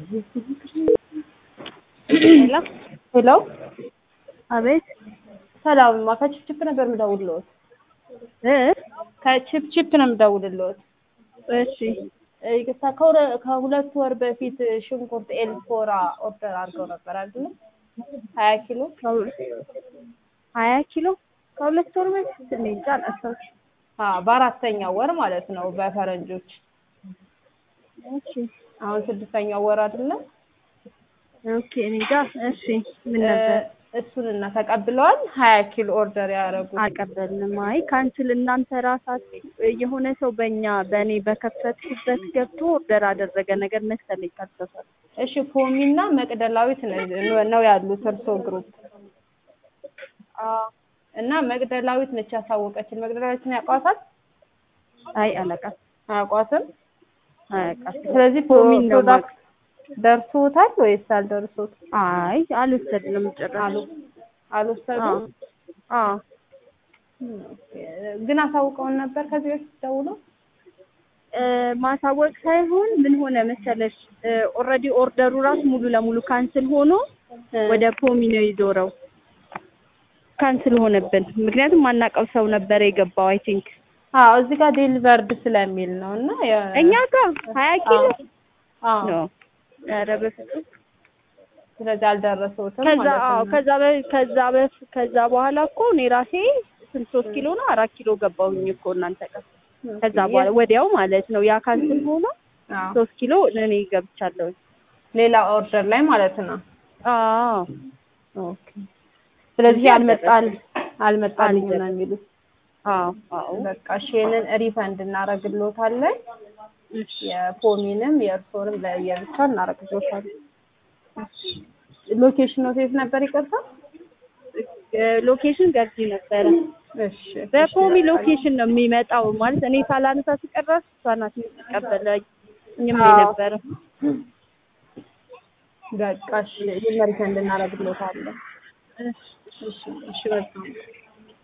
ሄሎ ሄሎ አቤት ሰላምማ ከችፕችፕ ነበር የምደውልልዎት። እ ከችፕችፕ ነው የምደውልልዎት። እሺ ይቅርታ ከሁለ- ከሁለት ወር በፊት ሽንኩርት ኤልፎራ ኦርደር አድርገው ነበር አይደለ? ሀያ ኪሎ ከሁለ- ሀያ ኪሎ ከሁለት ወር በፊት እኔ እንጃ አላስታውስም። አዎ፣ በአራተኛው ወር ማለት ነው በፈረንጆች። እሺ አሁን ስድስተኛው ወር አይደለ? ኦኬ እኔ እንጃ። እሺ ምን ነበር? እሱንና ተቀብለዋል። ሀያ ኪሎ ኦርደር ያደረጉት አልቀበልንም። አይ ካንስል እናንተ ራሳችሁ የሆነ ሰው በእኛ በእኔ በከፈትኩበት ገብቶ ኦርደር አደረገ ነገር መሰለኝ ካልተሳሳትኩ። እሺ ፖሚና መቅደላዊት ነው ነው ያሉት እርሶ ግሩፕ እና መቅደላዊት ነች ያሳወቀችን። መቅደላዊትን ያውቋታል? አይ አላውቃም አያውቋትም? አያውቃም። ስለዚህ ፖሚን ነው ፕሮዳክት ደርሶታል ወይስ አልደርሶት? አይ አልወሰድንም ጭራሽ። አልወሰዱም? አዎ አዎ ግን አሳውቀውን ነበር ከዚህ በፊት ደውለው? እ ማሳወቅ ሳይሆን ምን ሆነ መሰለሽ ኦልሬዲ ኦርደሩ ራሱ ሙሉ ለሙሉ ካንስል ሆኖ ወደ ፖሚ ነው የዞረው። ካንስል ሆነብን። ምክንያቱም ማናውቀው ሰው ነበር የገባው አይ ቲንክ አዎ እዚህ ጋር ዴሊቨርድ ስለሚል ነው እና የ- እኛ ጋር ሀያ ኪሎ አዎ ነው። ኧረ በፍጹም ስለዚህ አልደረሰውትም ከዛ ማለት አዎ ነው። ከዛ በ ከዛ በ ከዛ በኋላ እኮ እኔ ራሴ ስንት ሶስት ኪሎ ነው አራት ኪሎ ገባሁኝ እኮ እናንተ ጋር ከዛ በኋላ ወዲያው ማለት ነው ያ ካንስል ሆኖ አዎ ሶስት ኪሎ እኔ ገብቻለሁ። ሌላ ኦርደር ላይ ማለት ነው። አዎ ኦኬ ስለዚህ እንጂ አልመጣል አልመጣልኝም ነው አልደረሰም። የሚሉት። አዎ አዎ በቃ እሺ ይሄንን ሪፈንድ እናደርግልዎታለን። እሺ የፖሚንም የእርሶንም ለየብቻ እናደርግልዎታለን። ሎኬሽኑ የት ነበር ይቅርታ? ሎኬሽን ገርጂ ነበረ። እሺ በፖሚ ሎኬሽን ነው የሚመጣው ማለት እኔ ሳላነሳ ስቀረስ እሷ ናት የምትቀበለኝ እኛም አዎ። ነበረ። በቃ እሺ ይሄን ሪፈንድ እናደርግልዎታለን። እሺ እሺ እሺ በጣም